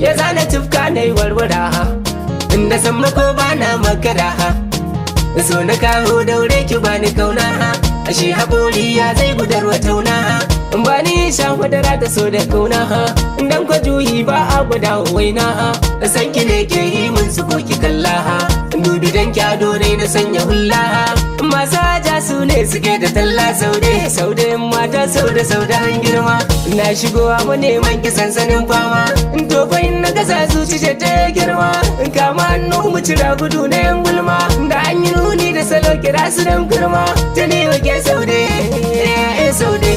ya zana tufka na yi warwara inda san mako ba na makara so na kawo daure ki bani kauna ashe haƙori ya zai gudarwa tauna ba ni sha madara da so da kauna dan kwa juyi ba a gwada waina san ki ne ke yi mun su ko ki kalla dubi dan ki ado ne na sanya hulla masu haja su ne suke da talla saude saude mata saude saude an girma na shigo mu neman ki sansanin fama to fa in na gasa zuci ce ta girma kama hannu mu cira gudu na yan gulma da an yi nuni da salo kira su dan girma ta ne wake saude eh saude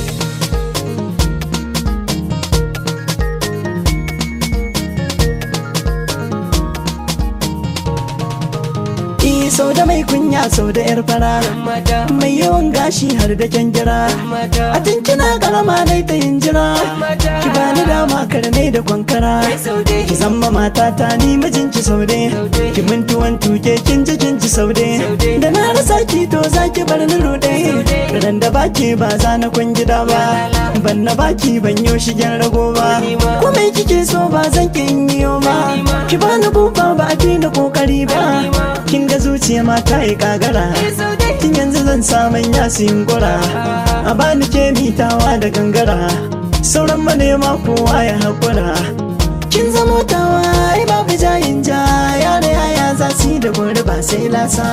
Eh, sau da mai kunya sau da yar fara mata mai yawan gashi har da kyan gira mata a tun kina karama dai ta yin jira ki bani dama karnai da kwankara saude ki zama matata ni mijinki saude ki mintuwan tuke kin ji kin ci saude da na rasa ki to za ki bar ni rude ran da baki ba za na kwan gida ba ban na baki ban yo shigen rago ba ko mai kike so ba zan ki in yi ba ki bani buba ba a fi da kokari ba kin ga zuciya ma ta yi kagara tun yanzu zan samun yasin gura a bani ke mitawa da gangara sauran manema kowa ya haƙura kin zamo tawa ai babu jayin ja yare yaya za su yi da gori ba sai lasa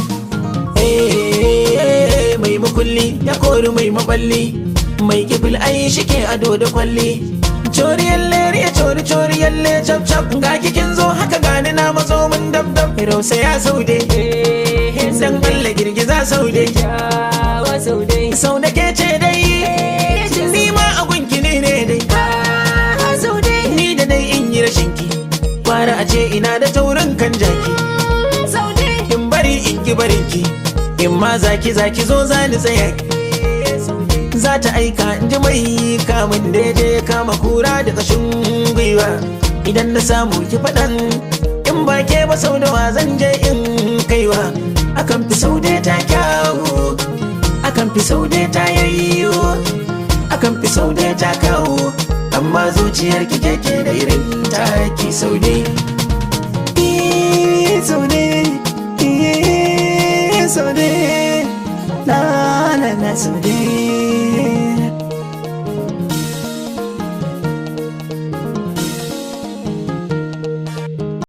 Eh, mai makulli ya kori mai maballi mai kifil ai shike ado da kwalli coriyan lere ya cori coriyan le cap cap ga kikin zo haka gani na mazo mun dab dab rausa ya saude dan Allah girgiza saude yawa saude sau da ke ce dai ni ma a gunki ne ne dai saude ni da dai in yi rashin ki kwara a ce ina da taurin kan jaki saude in bari in ki barin ki in ma zaki zaki zo za ni tsaya za ta aika in ji mai kamun daidai kama kura da kashin gwiwa idan na samu ki faɗan in ba ke ba sau da wa zan je in kaiwa akan fi sau da ta kyawu akan fi sau da ta yayyo akan fi sau da ta kawo amma zuciyar ki keke da irin ta